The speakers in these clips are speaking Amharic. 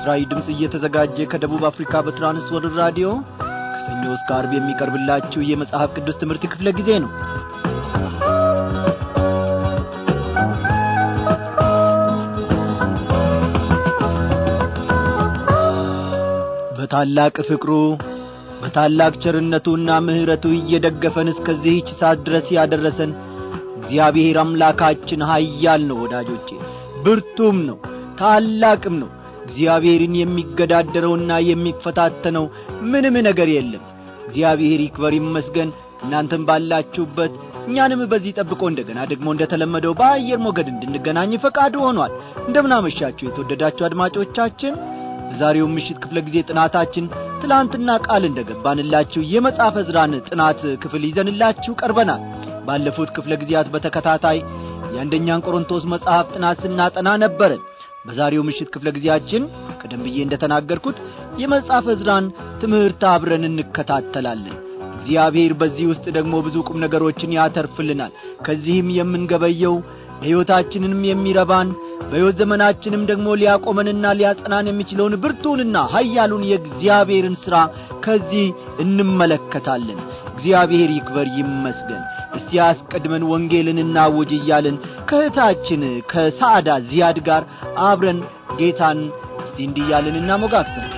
ለምስራዊ ድምፅ እየተዘጋጀ ከደቡብ አፍሪካ በትራንስወርልድ ራዲዮ ከሰኞ እስከ አርብ የሚቀርብላችሁ የመጽሐፍ ቅዱስ ትምህርት ክፍለ ጊዜ ነው በታላቅ ፍቅሩ በታላቅ ቸርነቱና ምሕረቱ እየደገፈን እስከዚህች ሰዓት ድረስ ያደረሰን እግዚአብሔር አምላካችን ኀያል ነው ወዳጆቼ ብርቱም ነው ታላቅም ነው እግዚአብሔርን የሚገዳደረውና የሚፈታተነው ምንም ነገር የለም እግዚአብሔር ይክበር ይመስገን እናንተም ባላችሁበት እኛንም በዚህ ጠብቆ እንደገና ደግሞ እንደተለመደው በአየር ሞገድ እንድንገናኝ ፈቃዱ ሆኗል እንደምናመሻችሁ የተወደዳችሁ አድማጮቻችን በዛሬው ምሽት ክፍለ ጊዜ ጥናታችን ትላንትና ቃል እንደገባንላችሁ የመጽሐፈ ዕዝራን ጥናት ክፍል ይዘንላችሁ ቀርበናል ባለፉት ክፍለ ጊዜያት በተከታታይ የአንደኛን ቆሮንቶስ መጽሐፍ ጥናት ስናጠና ነበርን በዛሬው ምሽት ክፍለ ጊዜያችን ቀደም ብዬ እንደተናገርኩት የመጽሐፈ ዕዝራን ትምህርት አብረን እንከታተላለን እግዚአብሔር በዚህ ውስጥ ደግሞ ብዙ ቁም ነገሮችን ያተርፍልናል ከዚህም የምንገበየው ለሕይወታችንም የሚረባን በሕይወት ዘመናችንም ደግሞ ሊያቆመንና ሊያጸናን የሚችለውን ብርቱንና ኀያሉን የእግዚአብሔርን ሥራ ከዚህ እንመለከታለን እግዚአብሔር ይክበር ይመስገን እስቲ አስቀድመን ወንጌልን እናውጅ እያልን ከእህታችን ከሳዕዳ ዚያድ ጋር አብረን ጌታን እስቲ እንዲህ እያልን እናሞጋግስም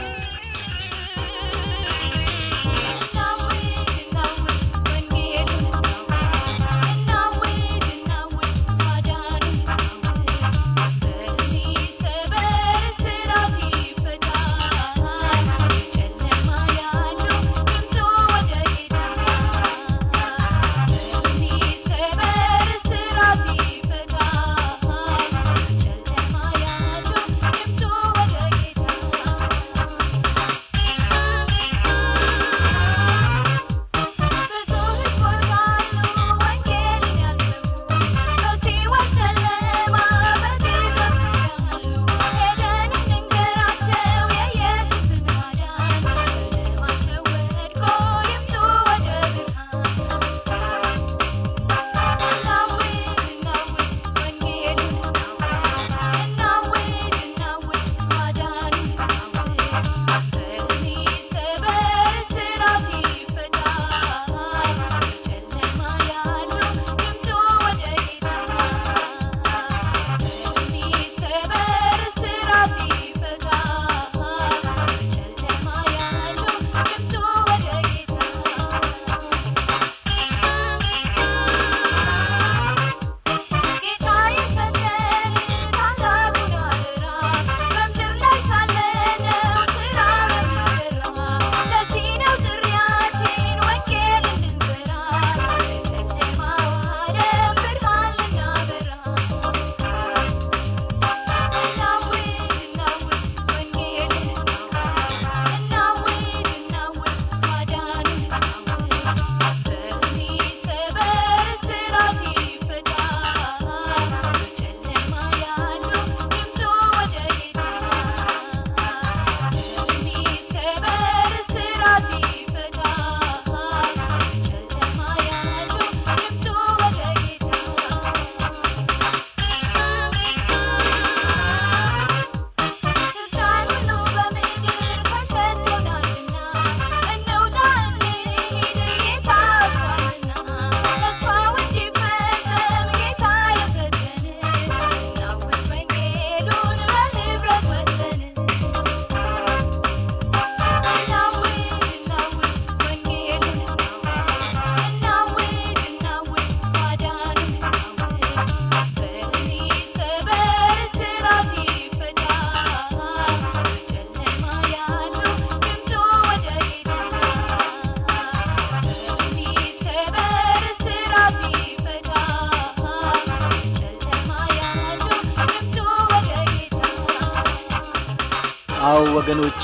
አዎ ወገኖቼ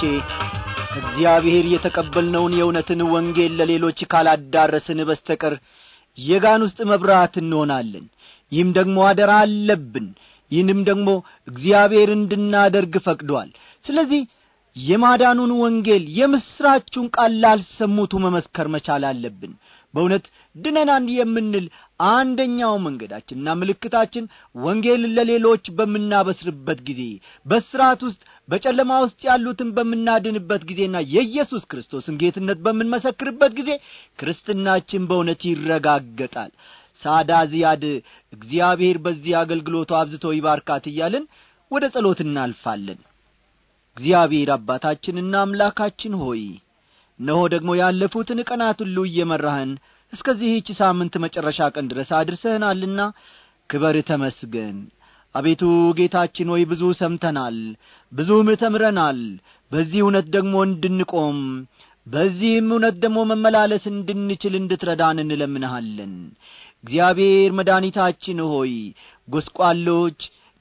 እግዚአብሔር የተቀበልነውን የእውነትን ወንጌል ለሌሎች ካላዳረስን በስተቀር የጋን ውስጥ መብራት እንሆናለን ይህም ደግሞ አደራ አለብን ይህንም ደግሞ እግዚአብሔር እንድናደርግ ፈቅዷል ስለዚህ የማዳኑን ወንጌል የምሥራቹን ቃል ላልሰሙቱ መመስከር መቻል አለብን በእውነት ድነናን የምንል አንደኛው መንገዳችንና ምልክታችን ወንጌልን ለሌሎች በምናበስርበት ጊዜ በስርዓት ውስጥ በጨለማ ውስጥ ያሉትን በምናድንበት ጊዜና የኢየሱስ ክርስቶስን ጌትነት በምንመሰክርበት ጊዜ ክርስትናችን በእውነት ይረጋገጣል ሳዳ ዚያድ እግዚአብሔር በዚህ አገልግሎቱ አብዝቶ ይባርካት እያልን ወደ ጸሎት እናልፋለን እግዚአብሔር አባታችንና አምላካችን ሆይ እነሆ ደግሞ ያለፉትን ቀናት ሁሉ እየመራህን እስከዚህች ሳምንት መጨረሻ ቀን ድረስ አድርሰህናልና ክበር ተመስገን አቤቱ ጌታችን ሆይ ብዙ ሰምተናል ብዙም ተምረናል በዚህ እውነት ደግሞ እንድንቆም በዚህም እውነት ደግሞ መመላለስ እንድንችል እንድትረዳን እንለምንሃለን እግዚአብሔር መድኃኒታችን ሆይ ጐስቋሎች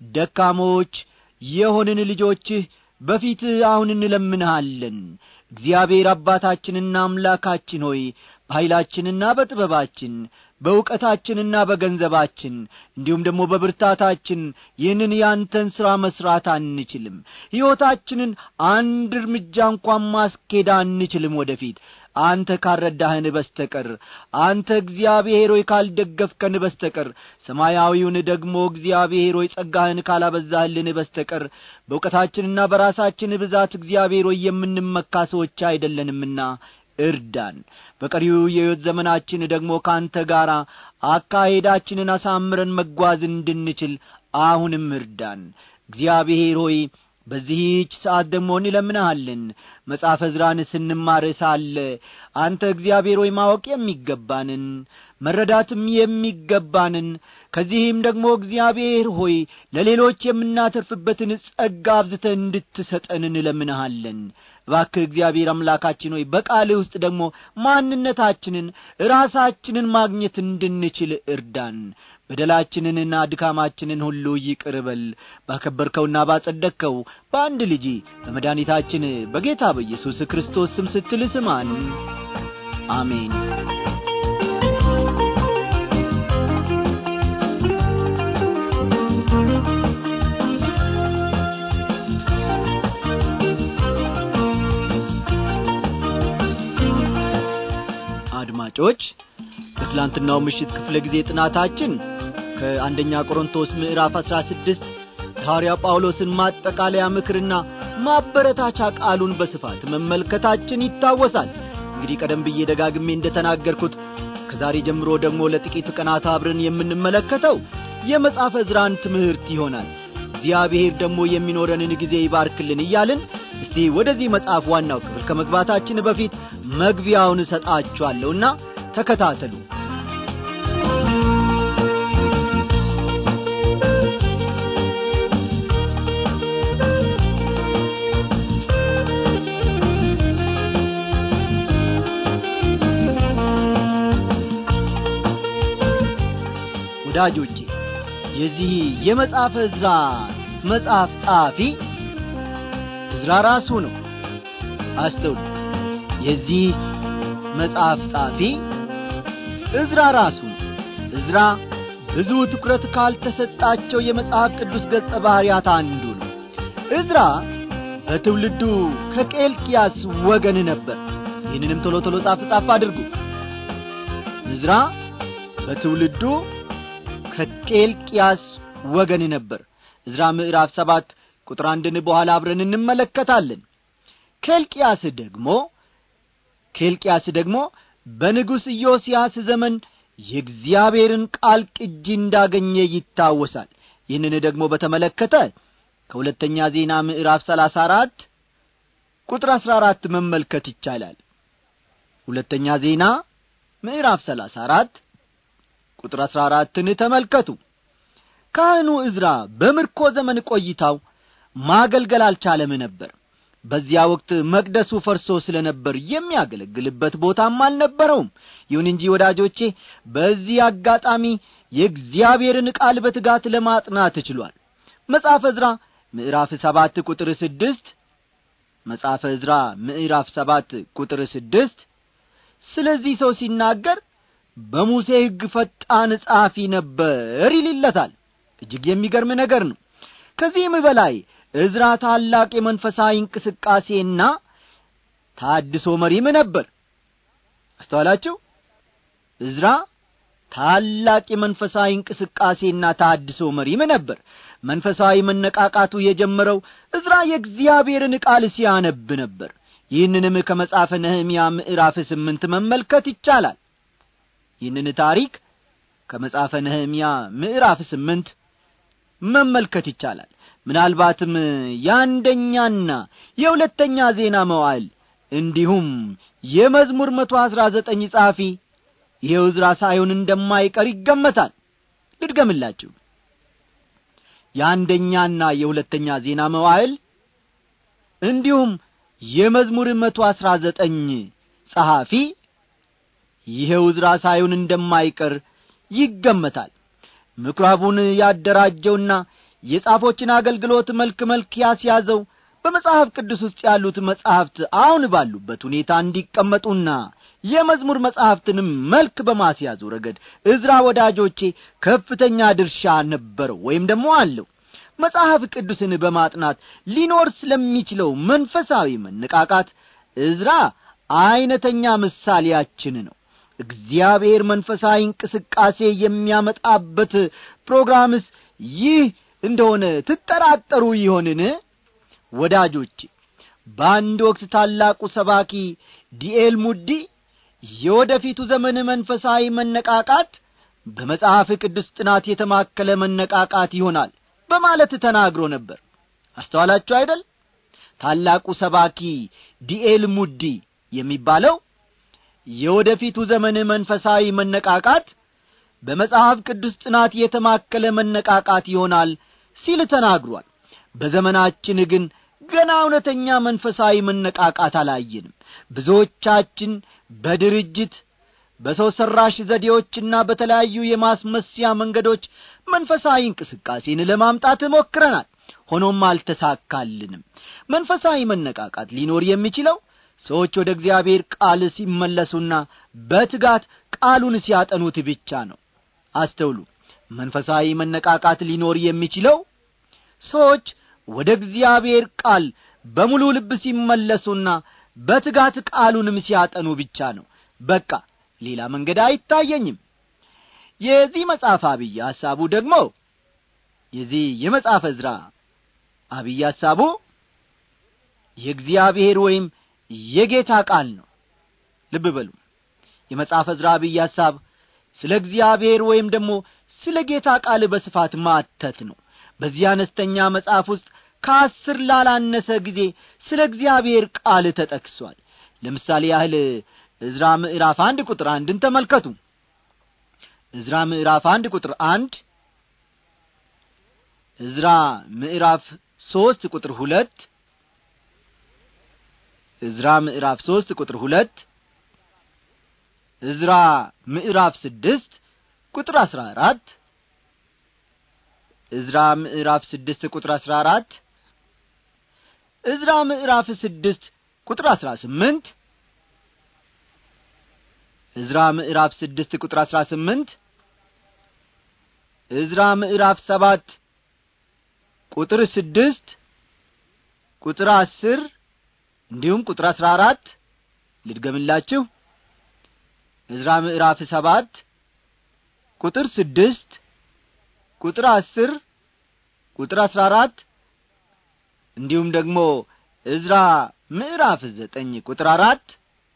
ደካሞች የሆንን ልጆችህ በፊትህ አሁን እንለምንሃለን እግዚአብሔር አባታችንና አምላካችን ሆይ በኀይላችንና በጥበባችን በእውቀታችንና በገንዘባችን እንዲሁም ደግሞ በብርታታችን ይህንን ያንተን ሥራ መሥራት አንችልም ሕይወታችንን አንድ እርምጃ እንኳን ማስኬድ አንችልም ወደፊት አንተ ካልረዳህን በስተቀር አንተ እግዚአብሔር ሆይ ካልደገፍከን በስተቀር ሰማያዊውን ደግሞ እግዚአብሔር ሆይ ጸጋህን ካላበዛህልን በስተቀር በእውቀታችንና በራሳችን ብዛት እግዚአብሔር ሆይ የምንመካ ሰዎች አይደለንምና እርዳን በቀሪው የሕይወት ዘመናችን ደግሞ ከአንተ ጋር አካሄዳችንን አሳምረን መጓዝ እንድንችል አሁንም እርዳን እግዚአብሔር ሆይ በዚህች ሰዓት ደግሞ እንለምንሃለን መጽሐፈ ዕዝራን ስንማር ሳለ አንተ እግዚአብሔር ሆይ ማወቅ የሚገባንን መረዳትም የሚገባንን ከዚህም ደግሞ እግዚአብሔር ሆይ ለሌሎች የምናተርፍበትን ጸጋ አብዝተ እንድትሰጠን እንለምንሃለን እባክህ እግዚአብሔር አምላካችን ሆይ በቃልህ ውስጥ ደግሞ ማንነታችንን ራሳችንን ማግኘት እንድንችል እርዳን በደላችንንና ድካማችንን ሁሉ ይቅር በል ባከበርከውና ባጸደቅከው በአንድ ልጅ በመድኃኒታችን በጌታ በኢየሱስ ክርስቶስ ስም ስትል ስማን አሜን አድማጮች በትላንትናው ምሽት ክፍለ ጊዜ ጥናታችን ከአንደኛ ቆሮንቶስ ምዕራፍ አሥራ ስድስት የሐዋርያው ጳውሎስን ማጠቃለያ ምክርና ማበረታቻ ቃሉን በስፋት መመልከታችን ይታወሳል እንግዲህ ቀደም ብዬ ደጋግሜ እንደ ተናገርኩት ከዛሬ ጀምሮ ደግሞ ለጥቂት ቀናት አብረን የምንመለከተው የመጽሐፈ ዕዝራን ትምህርት ይሆናል እግዚአብሔር ደግሞ የሚኖረንን ጊዜ ይባርክልን እያልን እስቲ ወደዚህ መጽሐፍ ዋናው ክፍል ከመግባታችን በፊት መግቢያውን እሰጣችኋለሁና ተከታተሉ ወዳጆቼ የዚህ የመጽሐፈ ዕዝራ መጽሐፍ ጸሐፊ ዕዝራ ራሱ ነው አስተውሉ የዚህ መጽሐፍ ጻፊ ዕዝራ ራሱ ነው ዕዝራ ብዙ ትኩረት ካልተሰጣቸው የመጽሐፍ ቅዱስ ገጸ ባሕርያት አንዱ ነው ዕዝራ በትውልዱ ከቄልቅያስ ወገን ነበር ይህንንም ቶሎ ቶሎ ጻፍ ጻፍ አድርጉ ዕዝራ በትውልዱ ከቄልቅያስ ወገን ነበር ዕዝራ ምዕራፍ ሰባት ቁጥር አንድን በኋላ አብረን እንመለከታለን ኬልቅያስ ደግሞ ኬልቅያስ ደግሞ በንጉሥ ኢዮስያስ ዘመን የእግዚአብሔርን ቃል ቅጂ እንዳገኘ ይታወሳል ይህንን ደግሞ በተመለከተ ከሁለተኛ ዜና ምዕራፍ ሰላሳ አራት ቁጥር አሥራ አራት መመልከት ይቻላል ሁለተኛ ዜና ምዕራፍ ሰላሳ አራት ቁጥር አሥራ አራትን ተመልከቱ ካህኑ ዕዝራ በምርኮ ዘመን ቆይታው ማገልገል አልቻለም ነበር በዚያ ወቅት መቅደሱ ፈርሶ ስለ ነበር የሚያገለግልበት ቦታም አልነበረውም ይሁን እንጂ ወዳጆቼ በዚህ አጋጣሚ የእግዚአብሔርን ቃል በትጋት ለማጥናት ችሏል መጽሐፈ ዕዝራ ምዕራፍ ሰባት ቁጥር ስድስት መጽሐፈ ዕዝራ ምዕራፍ ሰባት ቁጥር ስድስት ስለዚህ ሰው ሲናገር በሙሴ ሕግ ፈጣን ጸሐፊ ነበር ይልለታል እጅግ የሚገርም ነገር ነው ከዚህም በላይ ዕዝራ ታላቅ የመንፈሳዊ እንቅስቃሴና ታድሶ መሪም ነበር አስተዋላችሁ እዝራ ታላቅ የመንፈሳዊ እንቅስቃሴና ታድሶ መሪም ነበር መንፈሳዊ መነቃቃቱ የጀመረው እዝራ የእግዚአብሔርን ቃል ሲያነብ ነበር ይህንንም ከመጽሐፈ ነህምያ ምዕራፍ ስምንት መመልከት ይቻላል ይህንን ታሪክ ከመጽሐፈ ነህምያ ምዕራፍ ስምንት መመልከት ይቻላል ምናልባትም የአንደኛና የሁለተኛ ዜና መዋዕል እንዲሁም የመዝሙር መቶ አሥራ ዘጠኝ ጸሐፊ ይሄው ዕዝራ ሳይሆን እንደማይቀር ይገመታል ልድገምላችሁ የአንደኛና የሁለተኛ ዜና መዋዕል እንዲሁም የመዝሙር መቶ አሥራ ዘጠኝ ጸሐፊ ይሄው ዕዝራ ሳይሆን እንደማይቀር ይገመታል ምኵራቡን ያደራጀውና የጻፎችን አገልግሎት መልክ መልክ ያስያዘው በመጽሐፍ ቅዱስ ውስጥ ያሉት መጻሕፍት አሁን ባሉበት ሁኔታ እንዲቀመጡና የመዝሙር መጻሕፍትንም መልክ በማስያዙ ረገድ እዝራ ወዳጆቼ ከፍተኛ ድርሻ ነበረው ወይም ደግሞ አለው መጽሐፍ ቅዱስን በማጥናት ሊኖር ስለሚችለው መንፈሳዊ መነቃቃት እዝራ ዐይነተኛ ምሳሌያችን ነው እግዚአብሔር መንፈሳዊ እንቅስቃሴ የሚያመጣበት ፕሮግራምስ ይህ እንደሆነ ትጠራጠሩ ይሆንን ወዳጆቼ በአንድ ወቅት ታላቁ ሰባኪ ዲኤል ሙዲ የወደፊቱ ዘመን መንፈሳዊ መነቃቃት በመጽሐፍ ቅዱስ ጥናት የተማከለ መነቃቃት ይሆናል በማለት ተናግሮ ነበር አስተዋላችሁ አይደል ታላቁ ሰባኪ ዲኤል ሙዲ የሚባለው የወደፊቱ ዘመን መንፈሳዊ መነቃቃት በመጽሐፍ ቅዱስ ጥናት የተማከለ መነቃቃት ይሆናል ሲል ተናግሯል በዘመናችን ግን ገና እውነተኛ መንፈሳዊ መነቃቃት አላየንም ብዙዎቻችን በድርጅት በሰው ሠራሽ ዘዴዎችና በተለያዩ የማስመሲያ መንገዶች መንፈሳዊ እንቅስቃሴን ለማምጣት ሞክረናል ሆኖም አልተሳካልንም መንፈሳዊ መነቃቃት ሊኖር የሚችለው ሰዎች ወደ እግዚአብሔር ቃል ሲመለሱና በትጋት ቃሉን ሲያጠኑት ብቻ ነው አስተውሉ መንፈሳዊ መነቃቃት ሊኖር የሚችለው ሰዎች ወደ እግዚአብሔር ቃል በሙሉ ልብ ሲመለሱና በትጋት ቃሉንም ሲያጠኑ ብቻ ነው በቃ ሌላ መንገድ አይታየኝም የዚህ መጽሐፍ አብይ ሐሳቡ ደግሞ የዚህ የመጽሐፍ ዕዝራ አብይ ሐሳቡ የእግዚአብሔር ወይም የጌታ ቃል ነው ልብ በሉ የመጽሐፍ ዕዝራ አብይ ሐሳብ ስለ እግዚአብሔር ወይም ደግሞ ስለ ጌታ ቃል በስፋት ማተት ነው በዚህ አነስተኛ መጽሐፍ ውስጥ ከአስር ላላነሰ ጊዜ ስለ እግዚአብሔር ቃል ተጠቅሷል ለምሳሌ ያህል ዕዝራ ምዕራፍ አንድ ቁጥር አንድን ተመልከቱ ዕዝራ ምዕራፍ አንድ ቁጥር አንድ ዕዝራ ምዕራፍ ሦስት ቁጥር ሁለት ዕዝራ ምዕራፍ ሦስት ቁጥር ሁለት ዕዝራ ምዕራፍ ስድስት ቁጥር አሥራ አራት ዕዝራ ምዕራፍ ስድስት ቁጥር አሥራ አራት ዕዝራ ምዕራፍ ስድስት ቁጥር አሥራ ስምንት ዕዝራ ምዕራፍ ስድስት ቁጥር አሥራ ስምንት ዕዝራ ምዕራፍ ሰባት ቁጥር ስድስት ቁጥር አስር እንዲሁም ቁጥር አሥራ አራት ልድገምላችሁ ዕዝራ ምዕራፍ ሰባት ቁጥር ስድስት ቁጥር አስር ቁጥር አሥራ አራት እንዲሁም ደግሞ ዕዝራ ምዕራፍ ዘጠኝ ቁጥር አራት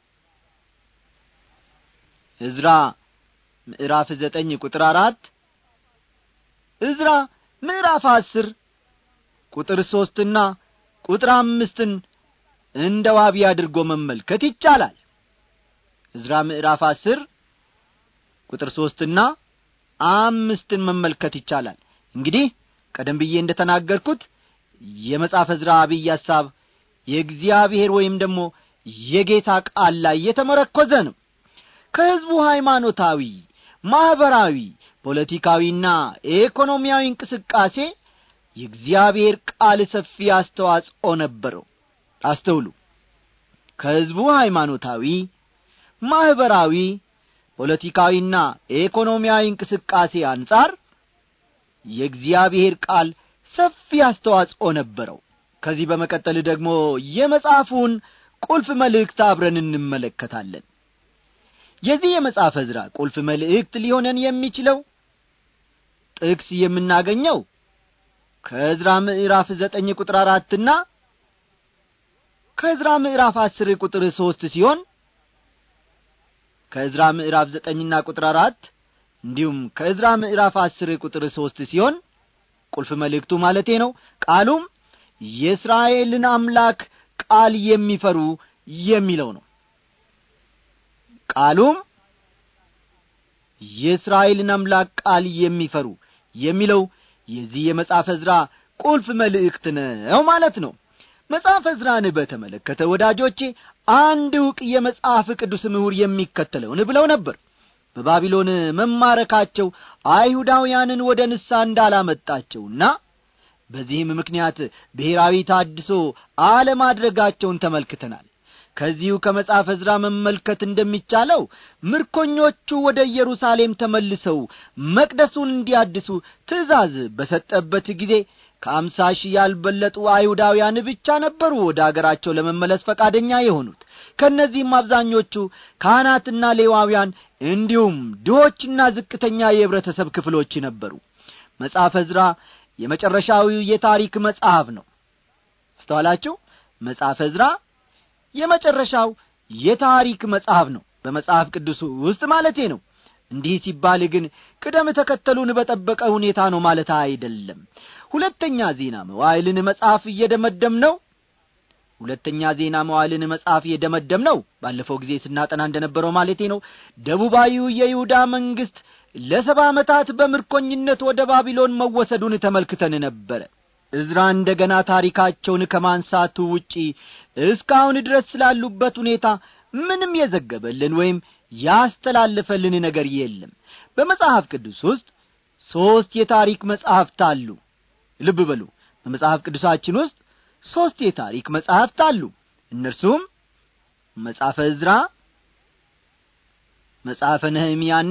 ዕዝራ ምዕራፍ ዘጠኝ ቁጥር አራት ዕዝራ ምዕራፍ አስር ቁጥር ሦስትና ቁጥር አምስትን እንደ ዋቢ አድርጎ መመልከት ይቻላል ዕዝራ ምዕራፍ አስር ቁጥር ሦስትና አምስትን መመልከት ይቻላል እንግዲህ ቀደም ብዬ እንደ ተናገርኩት የመጽሐፍ ዕዝራ አብይ ሐሳብ የእግዚአብሔር ወይም ደግሞ የጌታ ቃል ላይ የተመረኰዘ ነው ከሕዝቡ ሃይማኖታዊ ማኅበራዊ ፖለቲካዊና ኢኮኖሚያዊ እንቅስቃሴ የእግዚአብሔር ቃል ሰፊ አስተዋጽኦ ነበረው አስተውሉ ከሕዝቡ ሃይማኖታዊ ማኅበራዊ ፖለቲካዊና ኢኮኖሚያዊ እንቅስቃሴ አንጻር የእግዚአብሔር ቃል ሰፊ አስተዋጽኦ ነበረው ከዚህ በመቀጠል ደግሞ የመጽሐፉን ቁልፍ መልእክት አብረን እንመለከታለን የዚህ የመጽሐፈ ዕዝራ ቁልፍ መልእክት ሊሆነን የሚችለው ጥቅስ የምናገኘው ከዕዝራ ምዕራፍ ዘጠኝ ቁጥር አራትና ከዕዝራ ምዕራፍ አስር ቁጥር ሦስት ሲሆን ከዕዝራ ምዕራፍ ዘጠኝና ቁጥር አራት እንዲሁም ከዕዝራ ምዕራፍ አስር ቁጥር ሦስት ሲሆን ቁልፍ መልእክቱ ማለቴ ነው ቃሉም የእስራኤልን አምላክ ቃል የሚፈሩ የሚለው ነው ቃሉም የእስራኤልን አምላክ ቃል የሚፈሩ የሚለው የዚህ የመጽሐፈ ዕዝራ ቁልፍ መልእክት ነው ማለት ነው መጽሐፈ ዕዝራን በተመለከተ ወዳጆቼ አንድ ዕውቅ የመጽሐፍ ቅዱስ ምሁር የሚከተለውን ብለው ነበር በባቢሎን መማረካቸው አይሁዳውያንን ወደ ንሳ እንዳላመጣቸውና በዚህም ምክንያት ብሔራዊ ታድሶ አለማድረጋቸውን ተመልክተናል ከዚሁ ከመጽሐፈ ዕዝራ መመልከት እንደሚቻለው ምርኮኞቹ ወደ ኢየሩሳሌም ተመልሰው መቅደሱን እንዲያድሱ ትእዛዝ በሰጠበት ጊዜ ከአምሳ ሺህ ያልበለጡ አይሁዳውያን ብቻ ነበሩ ወደ አገራቸው ለመመለስ ፈቃደኛ የሆኑት ከእነዚህም አብዛኞቹ ካህናትና ሌዋውያን እንዲሁም ድሆችና ዝቅተኛ የኅብረተሰብ ክፍሎች ነበሩ መጽሐፈ ዕዝራ የመጨረሻዊው የታሪክ መጽሐፍ ነው አስተዋላችሁ መጽሐፈ ዕዝራ የመጨረሻው የታሪክ መጽሐፍ ነው በመጽሐፍ ቅዱስ ውስጥ ማለቴ ነው እንዲህ ሲባል ግን ቅደም ተከተሉን በጠበቀ ሁኔታ ነው ማለት አይደለም ሁለተኛ ዜና መዋይልን መጽሐፍ እየደመደም ነው ሁለተኛ ዜና መዋዕልን መጽሐፍ የደመደም ነው ባለፈው ጊዜ ስናጠና እንደነበረው ማለቴ ነው ደቡባዊው የይሁዳ መንግሥት ለሰባ ዓመታት በምርኮኝነት ወደ ባቢሎን መወሰዱን ተመልክተን ነበረ እዝራ እንደ ገና ታሪካቸውን ከማንሳቱ ውጪ እስካሁን ድረስ ስላሉበት ሁኔታ ምንም የዘገበልን ወይም ያስተላለፈልን ነገር የለም በመጽሐፍ ቅዱስ ውስጥ ሦስት የታሪክ መጻሕፍት አሉ ልብ በሉ በመጽሐፍ ቅዱሳችን ውስጥ ሦስት የታሪክ መጻሕፍት አሉ እነርሱም መጽሐፈ ዕዝራ መጽሐፈ ነህምያና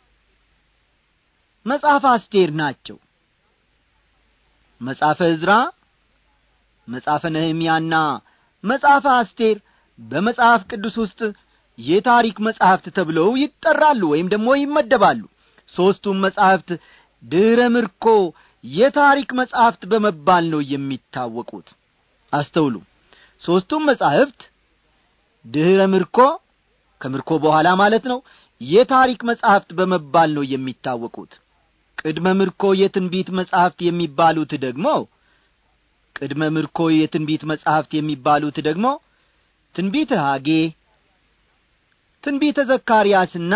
መጽሐፈ አስቴር ናቸው መጽሐፈ ዕዝራ መጽሐፈ ነህምያና መጽሐፈ አስቴር በመጽሐፍ ቅዱስ ውስጥ የታሪክ መጻሕፍት ተብለው ይጠራሉ ወይም ደግሞ ይመደባሉ ሦስቱም መጻሕፍት ድረ ምርኮ የታሪክ መጻሕፍት በመባል ነው የሚታወቁት አስተውሉ ሦስቱም መጻሕፍት ድኅረ ምርኮ ከምርኮ በኋላ ማለት ነው የታሪክ መጻሕፍት በመባል ነው የሚታወቁት ቅድመ ምርኮ የትንቢት መጻሕፍት የሚባሉት ደግሞ ቅድመ ምርኮ የትንቢት መጻሕፍት የሚባሉት ደግሞ ትንቢተ ሐጌ ትንቢተ ዘካርያስና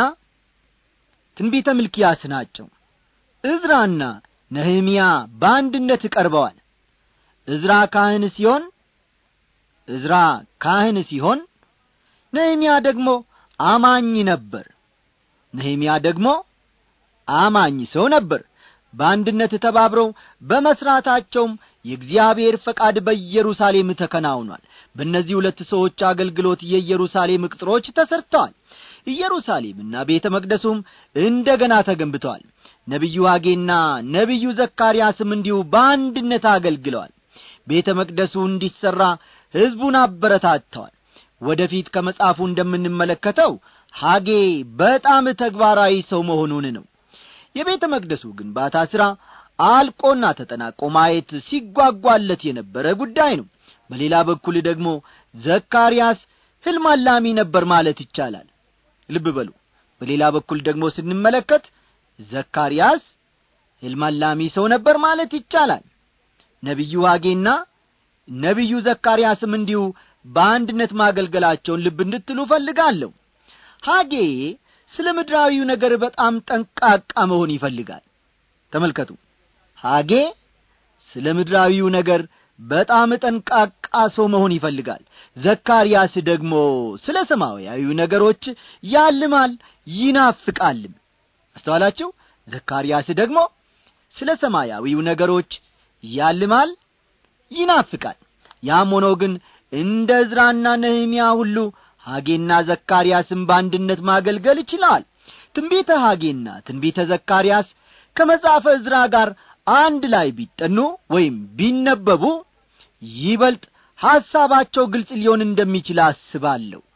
ትንቢተ ምልኪያስ ናቸው ዕዝራና ነህምያ በአንድነት ቀርበዋል ዕዝራ ካህን ሲሆን ዕዝራ ካህን ሲሆን ነህምያ ደግሞ አማኝ ነበር ነህምያ ደግሞ አማኝ ሰው ነበር በአንድነት ተባብረው በመሥራታቸውም የእግዚአብሔር ፈቃድ በኢየሩሳሌም ተከናውኗል በእነዚህ ሁለት ሰዎች አገልግሎት የኢየሩሳሌም ቅጥሮች ተሰርተዋል ኢየሩሳሌምና ቤተ መቅደሱም እንደ ገና ተገንብተዋል ነቢዩ ሐጌና ነቢዩ ዘካርያስም እንዲሁ በአንድነት አገልግለዋል ቤተ መቅደሱ እንዲሠራ ሕዝቡን አበረታተዋል ወደፊት ከመጽሐፉ እንደምንመለከተው ሐጌ በጣም ተግባራዊ ሰው መሆኑን ነው የቤተ መቅደሱ ግንባታ ሥራ አልቆና ተጠናቆ ማየት ሲጓጓለት የነበረ ጉዳይ ነው በሌላ በኩል ደግሞ ዘካርያስ ሕልም አላሚ ነበር ማለት ይቻላል ልብ በሉ በሌላ በኩል ደግሞ ስንመለከት ዘካርያስ ሕልም አላሚ ሰው ነበር ማለት ይቻላል ነቢዩ ሐጌና ነቢዩ ዘካርያስም እንዲሁ በአንድነት ማገልገላቸውን ልብ እንድትሉ እፈልጋለሁ ሐጌ ስለ ምድራዊው ነገር በጣም ጠንቃቃ መሆን ይፈልጋል ተመልከቱ ሐጌ ስለ ምድራዊው ነገር በጣም ጠንቃቃ ሰው መሆን ይፈልጋል ዘካርያስ ደግሞ ስለ ሰማያዊው ነገሮች ያልማል ይናፍቃልም አስተዋላችሁ ዘካርያስ ደግሞ ስለ ሰማያዊው ነገሮች ያልማል ይናፍቃል ያም ሆኖ ግን እንደ ዕዝራና ነህምያ ሁሉ ሐጌና ዘካርያስም በአንድነት ማገልገል ይችለዋል ትንቢተ ሐጌና ትንቢተ ዘካርያስ ከመጽሐፈ ዕዝራ ጋር አንድ ላይ ቢጠኑ ወይም ቢነበቡ ይበልጥ ሐሳባቸው ግልጽ ሊሆን እንደሚችል አስባለሁ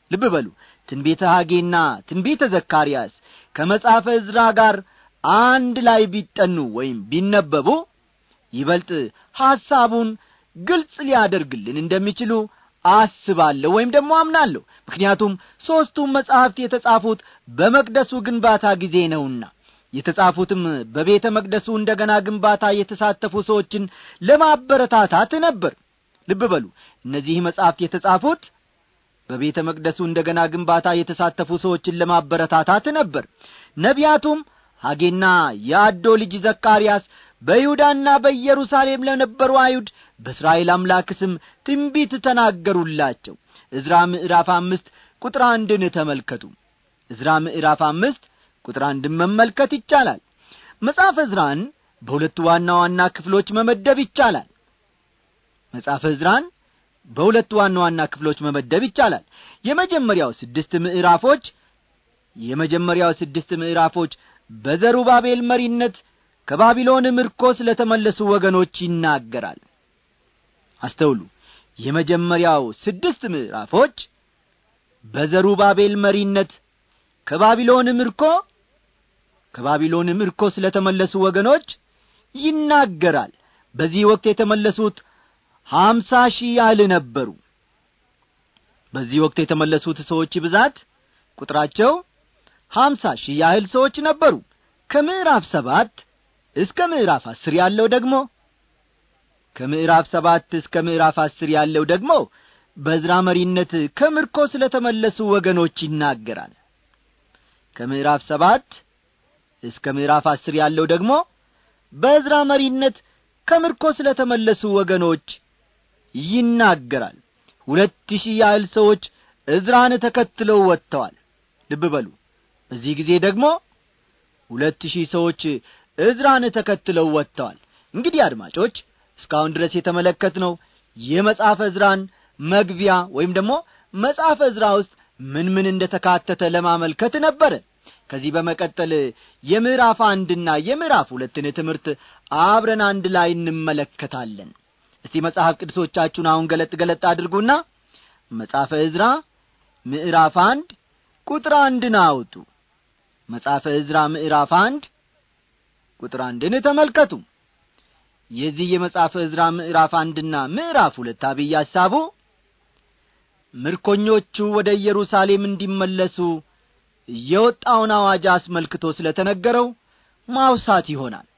ልብ በሉ ትንቤተ ሐጌና ትንቤተ ዘካርያስ ከመጽሐፈ ዕዝራ ጋር አንድ ላይ ቢጠኑ ወይም ቢነበቡ ይበልጥ ሐሳቡን ግልጽ ሊያደርግልን እንደሚችሉ አስባለሁ ወይም ደግሞ አምናለሁ ምክንያቱም ሦስቱም መጻሕፍት የተጻፉት በመቅደሱ ግንባታ ጊዜ ነውና የተጻፉትም በቤተ መቅደሱ እንደ ገና ግንባታ የተሳተፉ ሰዎችን ለማበረታታት ነበር ልብ በሉ እነዚህ መጻሕፍት የተጻፉት በቤተ መቅደሱ እንደ ገና ግንባታ የተሳተፉ ሰዎችን ለማበረታታት ነበር ነቢያቱም ሐጌና የአዶ ልጅ ዘካርያስ በይሁዳና በኢየሩሳሌም ለነበሩ አይሁድ በእስራኤል አምላክ ስም ትንቢት ተናገሩላቸው ዕዝራ ምዕራፍ አምስት ቁጥር አንድን ተመልከቱ ዕዝራ ምዕራፍ አምስት ቁጥር አንድን መመልከት ይቻላል መጽሐፈ ዕዝራን በሁለቱ ዋና ዋና ክፍሎች መመደብ ይቻላል መጽሐፈ ዕዝራን በሁለቱ ዋና ዋና ክፍሎች መመደብ ይቻላል የመጀመሪያው ስድስት ምዕራፎች የመጀመሪያው ስድስት ምዕራፎች በዘሩባቤል መሪነት ከባቢሎን ምርኮ ስለ ተመለሱ ወገኖች ይናገራል አስተውሉ የመጀመሪያው ስድስት ምዕራፎች በዘሩባቤል መሪነት ከባቢሎን ምርኮ ከባቢሎን ምርኮ ስለ ተመለሱ ወገኖች ይናገራል በዚህ ወቅት የተመለሱት ሀምሳ ሺህ ያህል ነበሩ በዚህ ወቅት የተመለሱት ሰዎች ብዛት ቁጥራቸው ሀምሳ ሺህ ያህል ሰዎች ነበሩ ከምዕራፍ ሰባት እስከ ምዕራፍ አስር ያለው ደግሞ ከምዕራፍ ሰባት እስከ ምዕራፍ አስር ያለው ደግሞ በዝራ መሪነት ከምርኮ ስለ ተመለሱ ወገኖች ይናገራል ከምዕራፍ ሰባት እስከ ምዕራፍ አስር ያለው ደግሞ በእዝራ መሪነት ከምርኮ ስለ ተመለሱ ወገኖች ይናገራል ሁለት ሺህ ያህል ሰዎች እዝራን ተከትለው ወጥተዋል ልብ በሉ በዚህ ጊዜ ደግሞ ሁለት ሺህ ሰዎች እዝራን ተከትለው ወጥተዋል እንግዲህ አድማጮች እስካሁን ድረስ የተመለከትነው የመጽሐፈ እዝራን መግቢያ ወይም ደግሞ መጽሐፈ እዝራ ውስጥ ምን ምን እንደ ተካተተ ለማመልከት ነበረ ከዚህ በመቀጠል የምዕራፍ አንድና የምዕራፍ ሁለትን ትምህርት አብረን አንድ ላይ እንመለከታለን እስቲ መጽሐፍ ቅዱሶቻችሁን አሁን ገለጥ ገለጥ አድርጉና መጽሐፈ ዕዝራ ምዕራፍ አንድ ቁጥር አንድን አውጡ መጽሐፈ ዕዝራ ምዕራፍ አንድ ቁጥር አንድን ተመልከቱ የዚህ የመጽሐፈ ዕዝራ ምዕራፍ አንድና ምዕራፍ ሁለት አብይ ሐሳቡ ምርኮኞቹ ወደ ኢየሩሳሌም እንዲመለሱ የወጣውን አዋጅ አስመልክቶ ስለ ተነገረው ማውሳት ይሆናል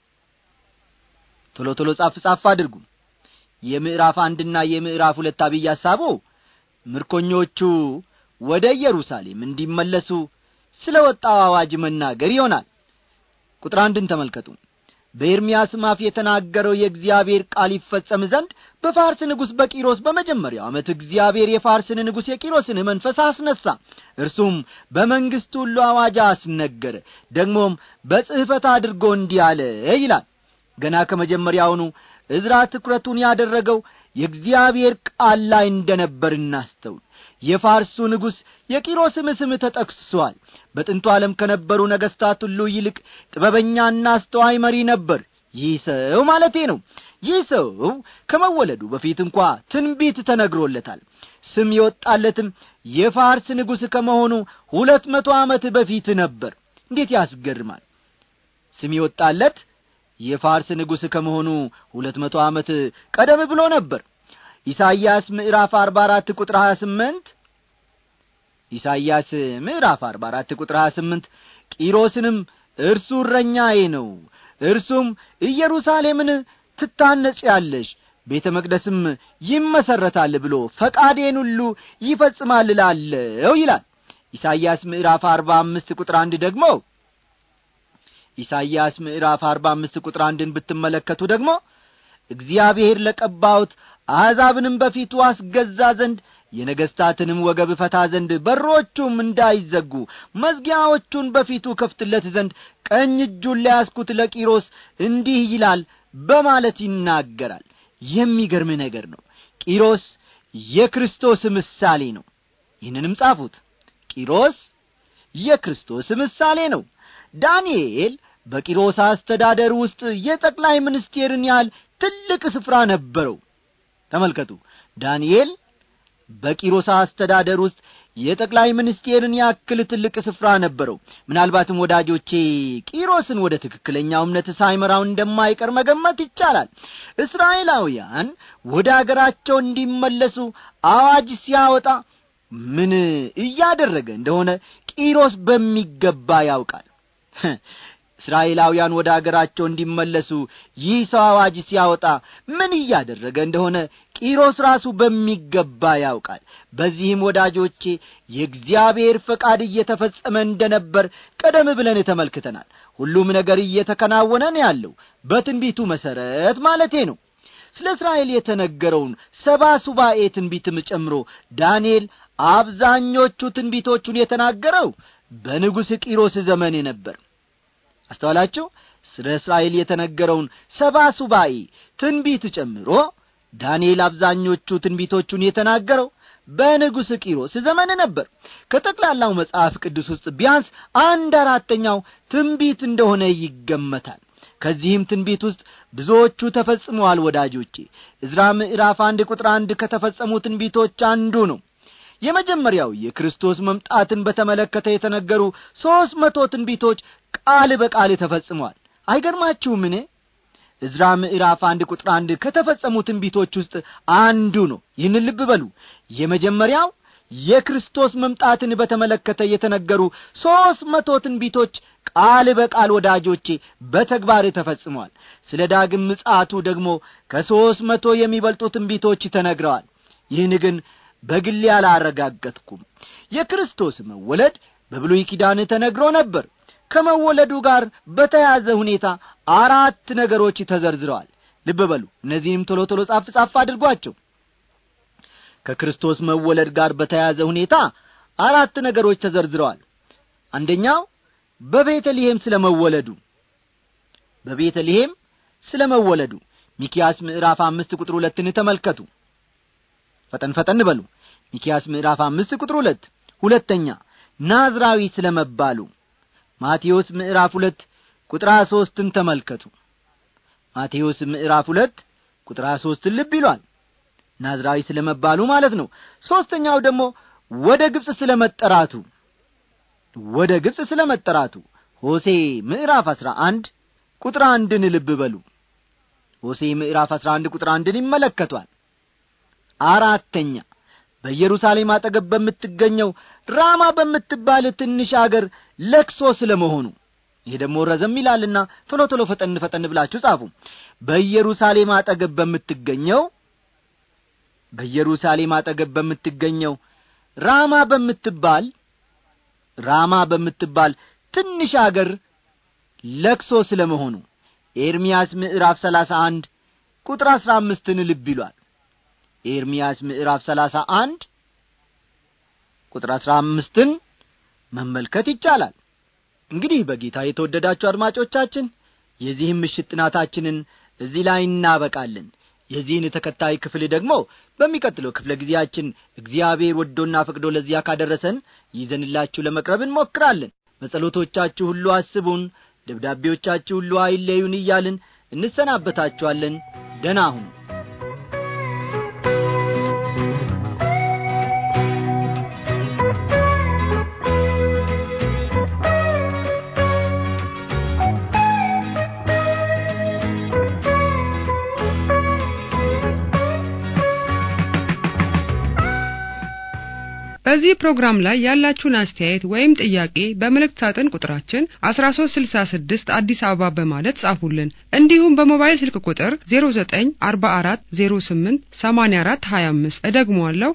ቶሎ ቶሎ ጻፍ ጻፍ አድርጉ የምዕራፍ አንድና የምዕራፍ ሁለት አብይ ሐሳቡ ምርኮኞቹ ወደ ኢየሩሳሌም እንዲመለሱ ስለ ወጣው አዋጅ መናገር ይሆናል ቁጥር አንድን ተመልከቱ በኤርምያስም አፍ የተናገረው የእግዚአብሔር ቃል ይፈጸም ዘንድ በፋርስ ንጉሥ በቂሮስ በመጀመሪያው ዓመት እግዚአብሔር የፋርስን ንጉሥ የቂሮስን መንፈስ አስነሣ እርሱም በመንግሥቱ ሁሉ አዋጅ አስነገረ ደግሞም በጽሕፈት አድርጎ እንዲህ አለ ይላል ገና ከመጀመሪያውኑ ዕዝራ ትኩረቱን ያደረገው የእግዚአብሔር ቃል ላይ እንደ ነበር እናስተውል የፋርሱ ንጉሥ የቂሮስም ስም ተጠቅሷል በጥንቱ ዓለም ከነበሩ ነገሥታት ሁሉ ይልቅ ጥበበኛና አስተዋይ መሪ ነበር ይህ ሰው ማለቴ ነው ይህ ሰው ከመወለዱ በፊት እንኳ ትንቢት ተነግሮለታል ስም የወጣለትም የፋርስ ንጉሥ ከመሆኑ ሁለት መቶ ዓመት በፊት ነበር እንዴት ያስገርማል ስም የወጣለት የፋርስ ንጉሥ ከመሆኑ ሁለት መቶ ዓመት ቀደም ብሎ ነበር ኢሳይያስ ምዕራፍ አርባ አራት ቁጥር ሀያ ስምንት ኢሳይያስ ምዕራፍ አርባ አራት ቁጥር ሀያ ስምንት ቂሮስንም እርሱ እረኛዬ ነው እርሱም ኢየሩሳሌምን ትታነጽ ያለሽ ቤተ መቅደስም ይመሰረታል ብሎ ፈቃዴን ሁሉ ይፈጽማል ላለው ይላል ኢሳይያስ ምዕራፍ አርባ አምስት ቁጥር አንድ ደግሞ ኢሳይያስ ምዕራፍ አርባ አምስት ቁጥር አንድን ብትመለከቱ ደግሞ እግዚአብሔር ለቀባውት አሕዛብንም በፊቱ አስገዛ ዘንድ የነገሥታትንም ወገብ ፈታ ዘንድ በሮቹም እንዳይዘጉ መዝጊያዎቹን በፊቱ ከፍትለት ዘንድ ቀኝ እጁን ለያስኩት ለቂሮስ እንዲህ ይላል በማለት ይናገራል የሚገርም ነገር ነው ቂሮስ የክርስቶስ ምሳሌ ነው ይህንንም ጻፉት ቂሮስ የክርስቶስ ምሳሌ ነው ዳንኤል በቂሮስ አስተዳደር ውስጥ የጠቅላይ ሚኒስቴርን ያህል ትልቅ ስፍራ ነበረው ተመልከቱ ዳንኤል በቂሮስ አስተዳደር ውስጥ የጠቅላይ ሚኒስቴርን ያክል ትልቅ ስፍራ ነበረው ምናልባትም ወዳጆቼ ቂሮስን ወደ ትክክለኛው እምነት ሳይመራው እንደማይቀር መገመት ይቻላል እስራኤላውያን ወደ አገራቸው እንዲመለሱ አዋጅ ሲያወጣ ምን እያደረገ እንደሆነ ቂሮስ በሚገባ ያውቃል እስራኤላውያን ወደ አገራቸው እንዲመለሱ ይህ ሰው አዋጅ ሲያወጣ ምን እያደረገ እንደሆነ ቂሮስ ራሱ በሚገባ ያውቃል በዚህም ወዳጆቼ የእግዚአብሔር ፈቃድ እየተፈጸመ እንደነበር ቀደም ብለን ተመልክተናል ሁሉም ነገር እየተከናወነ ነው ያለው በትንቢቱ መሠረት ማለቴ ነው ስለ እስራኤል የተነገረውን ሰባ ሱባኤ ትንቢትም ጨምሮ ዳንኤል አብዛኞቹ ትንቢቶቹን የተናገረው በንጉሥ ቂሮስ ዘመን ነበር አስተዋላችሁ ስለ እስራኤል የተነገረውን ሰባ ሱባኤ ትንቢት ጨምሮ ዳንኤል አብዛኞቹ ትንቢቶቹን የተናገረው በንጉሥ ቂሮስ ዘመን ነበር ከጠቅላላው መጽሐፍ ቅዱስ ውስጥ ቢያንስ አንድ አራተኛው ትንቢት እንደሆነ ይገመታል ከዚህም ትንቢት ውስጥ ብዙዎቹ ተፈጽመዋል ወዳጆቼ እዝራ ምዕራፍ አንድ ቁጥር አንድ ከተፈጸሙ ትንቢቶች አንዱ ነው የመጀመሪያው የክርስቶስ መምጣትን በተመለከተ የተነገሩ ሦስት መቶ ትንቢቶች ቃል በቃል ተፈጽሟል አይገርማችሁምን እዝራ ምዕራፍ አንድ ቁጥር አንድ ከተፈጸሙ ትንቢቶች ውስጥ አንዱ ነው ይህን ልብ በሉ የመጀመሪያው የክርስቶስ መምጣትን በተመለከተ የተነገሩ ሦስት መቶ ትንቢቶች ቃል በቃል ወዳጆቼ በተግባር ተፈጽመዋል ስለ ዳግም ምጻቱ ደግሞ ከሦስት መቶ የሚበልጡ ትንቢቶች ተነግረዋል ይህን ግን በግሌ አላረጋገጥኩም የክርስቶስ መወለድ በብሉይ ኪዳን ተነግሮ ነበር ከመወለዱ ጋር በተያዘ ሁኔታ አራት ነገሮች ተዘርዝረዋል ልብ በሉ እነዚህንም ቶሎ ቶሎ ጻፍ ጻፍ አድርጓቸው ከክርስቶስ መወለድ ጋር በተያያዘ ሁኔታ አራት ነገሮች ተዘርዝረዋል አንደኛው በቤተልሔም ስለ መወለዱ በቤተልሔም ስለ መወለዱ ሚኪያስ ምዕራፍ አምስት ቁጥር ሁለትን ተመልከቱ ፈጠን ፈጠን በሉ ሚኪያስ ምዕራፍ አምስት ቁጥር ሁለት ሁለተኛ ናዝራዊ ስለ መባሉ ማቴዎስ ምዕራፍ ሁለት ቁጥር ሦስትን ተመልከቱ ማቴዎስ ምዕራፍ ሁለት ቁጥር ሦስትን ልብ ይሏል ናዝራዊ ስለ መባሉ ማለት ነው ሦስተኛው ደግሞ ወደ ግብፅ ስለ መጠራቱ ወደ ግብፅ ስለ መጠራቱ ሆሴ ምዕራፍ አሥራ አንድ ቁጥር አንድን ልብ በሉ ሆሴ ምዕራፍ አሥራ አንድ ቁጥር አንድን ይመለከቷል አራተኛ በኢየሩሳሌም አጠገብ በምትገኘው ራማ በምትባል ትንሽ አገር ለክሶ ስለ መሆኑ ይሄ ደግሞ ረዘም ይላልና ቶሎ ቶሎ ፈጠን ፈጠን ብላችሁ ጻፉ በኢየሩሳሌም አጠገብ በምትገኘው በኢየሩሳሌም አጠገብ በምትገኘው ራማ በምትባል ራማ በምትባል ትንሽ አገር ለክሶ ስለ መሆኑ ኤርምያስ ምዕራፍ ሰላሳ አንድ ቁጥር አሥራ አምስትን ልብ ይሏል ኤርምያስ ምዕራፍ ሰላሳ አንድ ቁጥር አሥራ አምስትን መመልከት ይቻላል እንግዲህ በጌታ የተወደዳችሁ አድማጮቻችን የዚህም ምሽት ጥናታችንን እዚህ ላይ እናበቃለን የዚህን ተከታይ ክፍል ደግሞ በሚቀጥለው ክፍለ ጊዜያችን እግዚአብሔር ወዶና ፈቅዶ ለዚያ ካደረሰን ይዘንላችሁ ለመቅረብ እንሞክራለን በጸሎቶቻችሁ ሁሉ አስቡን ደብዳቤዎቻችሁ ሁሉ አይለዩን እያልን እንሰናበታችኋለን ደና ሁኑ በዚህ ፕሮግራም ላይ ያላችሁን አስተያየት ወይም ጥያቄ በመልእክት ሳጥን ቁጥራችን 1366 አዲስ አበባ በማለት ጻፉልን። እንዲሁም በሞባይል ስልክ ቁጥር 0944088425 እደግመዋለሁ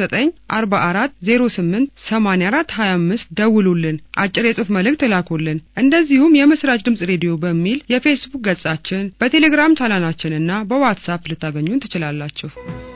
0944088425 ደውሉልን፣ አጭር የጽሑፍ መልእክት ላኩልን። እንደዚሁም የምስራች ድምጽ ሬዲዮ በሚል የፌስቡክ ገጻችን፣ በቴሌግራም ቻናላችንና በዋትሳፕ ልታገኙን ትችላላችሁ።